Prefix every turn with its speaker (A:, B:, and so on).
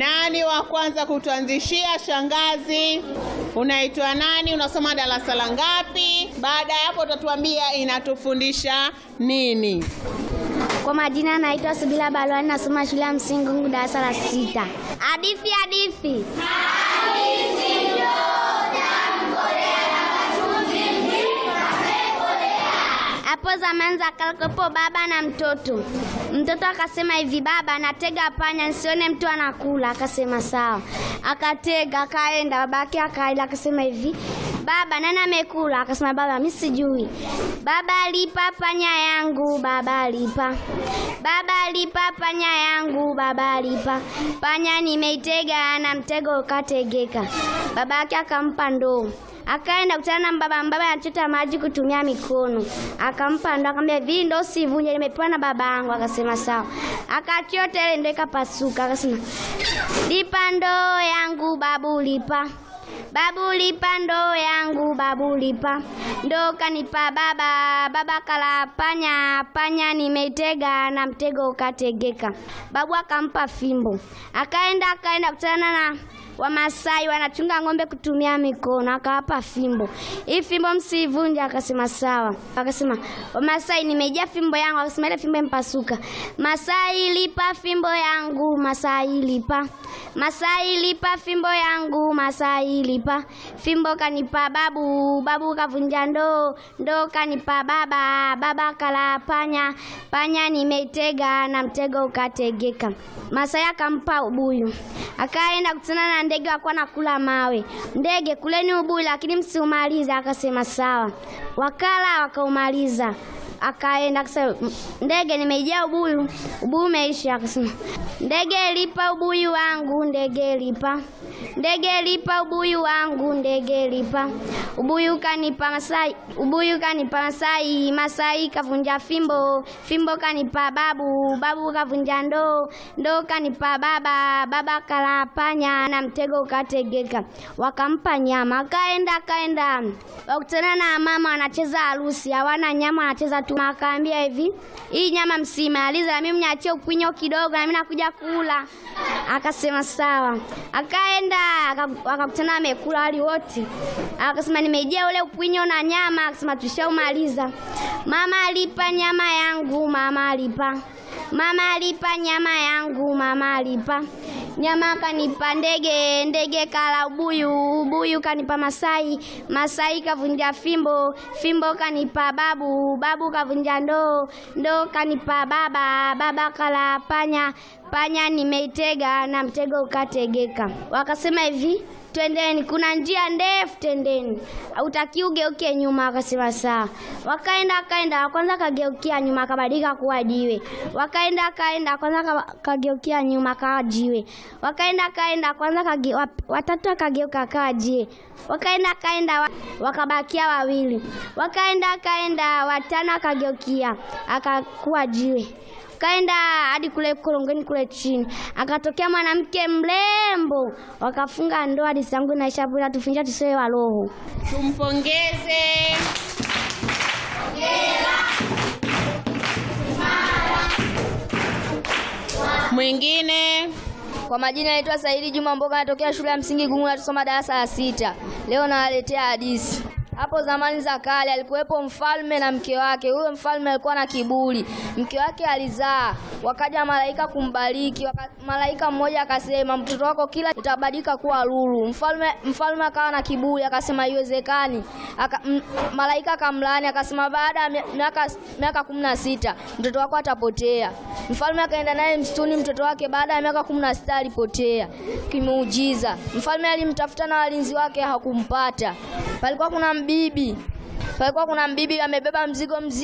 A: Nani wa kwanza kutuanzishia? Shangazi, unaitwa nani? Unasoma darasa la ngapi? Baada ya hapo utatuambia inatufundisha nini.
B: Kwa majina naitwa Subila Balwani, nasoma shule ya msingi Gungu, darasa la sita. Hadithi, hadithi. Hapo zamani za kale kuwepo baba na mtoto. Mtoto akasema hivi, baba, natega panya nisione mtu anakula. Akasema sawa, akatega akaenda. Babake akaenda akasema hivi, baba, nani amekula? Akasema baba, mimi sijui. Baba alipa panya yangu, baba alipa. Baba alipa panya yangu, baba alipa. Panya nimeitega na mtego ukategeka. Babake akampa ndoo akaenda kutana na baba. Baba anachota maji kutumia mikono, akampa ndo, akamwambia hivi, ndo usivunje, nimepewa na baba yangu. Akasema sawa, akachota ile ndo ikapasuka. Akasema lipa ndoo yangu babu, lipa babu, lipa ndoo yangu babu, lipa ndoo kanipa baba. Baba kala panya, panya nimeitega na mtego ukategeka. Babu akampa fimbo, akaenda akaenda kutana na Wamasai wanachunga ng'ombe kutumia mikono, akawapa fimbo. Hii fimbo msivunje. Akasema sawa. Akasema Wamasai, nimejaa fimbo yangu. Akasema ile fimbo impasuka. Masai lipa fimbo yangu, Masai lipa. Masai lipa fimbo yangu, Masai lipa. Fimbo kanipa babu, babu kavunja ndoo, ndoo kanipa baba, baba kala panya, panya nimeitega na mtego ukategeka. Masai akampa ubuyu, akaenda kutana na ndege wakuwa nakula mawe. Ndege, kuleni ubuyu lakini msiumalize. Akasema sawa, wakala wakaumaliza. Akaenda akasema, ndege, nimejaa ubuyu, ubuyu umeisha. Akasema ndege, lipa ubuyu wangu, ndege lipa, ndege lipa ubuyu wangu, ndege lipa. Ubuyu kanipa Masai, ubuyu kanipa Masai, Masai kavunja fimbo, fimbo kanipa babu, babu kavunja ndoo, ndoo kanipa baba, baba kala panya na mtego ukategeka. Wakampa nyama, akaenda akaenda, wakutana na mama wanacheza harusi, hawana nyama, wanacheza tu. Akaambia hivi, hii nyama msimaliza, na mimi mniachie ukwinyo kidogo, na mimi nakuja kula. Akasema sawa, akaenda wakakutana, amekula wali wote. Akasema nimejia ule ukwinyo na nyama. Akasema tushaumaliza. Mama alipa nyama yangu, mama alipa Mama alipa nyama yangu, mama alipa nyama. Kanipa ndege, ndege kala ubuyu, ubuyu kanipa Masai, Masai kavunja fimbo, fimbo kanipa babu, babu kavunja ndoo, ndoo kanipa baba, baba kala panya, panya nimeitega na mtego ukategeka. Wakasema hivi Twendeni, kuna njia ndefu, twendeni, hautaki ugeuke nyuma. Akasema sawa. Wakaenda akaenda, kwanza kageukia nyuma, akabadilika kuwa jiwe. Wakaenda akaenda, kwanza kageukia nyuma, akawa jiwe. Wakaenda akaenda, kwanza kage, watatu akageuka akawa jiwe. Wakaenda akaenda, wakabakia wawili. Wakaenda akaenda, watano akageukia akakuwa jiwe kaenda hadi kule korongoni kule chini, akatokea mwanamke mrembo, wakafunga ndoa. Hadithi yangu inaisha bila tufunja tusiwe wa roho.
A: Tumpongeze. Mwingine
C: Kwa majina naitwa Saidi Juma Mboga, natokea shule ya msingi Gungu, natusoma darasa la sita. Leo nawaletea hadithi. Hapo zamani za kale alikuwepo mfalme na mke wake. Huyo mfalme alikuwa na kiburi, mke wake alizaa, wakaja malaika kumbariki. Waka, malaika mmoja akasema, mtoto wako kila itabadilika kuwa lulu. Mfalme mfalme akawa na kiburi, akasema haiwezekani. Aka, m, malaika akamlaani akasema, baada ya miaka miaka kumi na sita mtoto wako atapotea. Mfalme akaenda naye msituni, mtoto wake baada ya miaka kumi na sita alipotea kimuujiza. Mfalme alimtafuta na walinzi wake hakumpata. Palikuwa kuna mbibi, palikuwa kuna mbibi amebeba mzigo mzito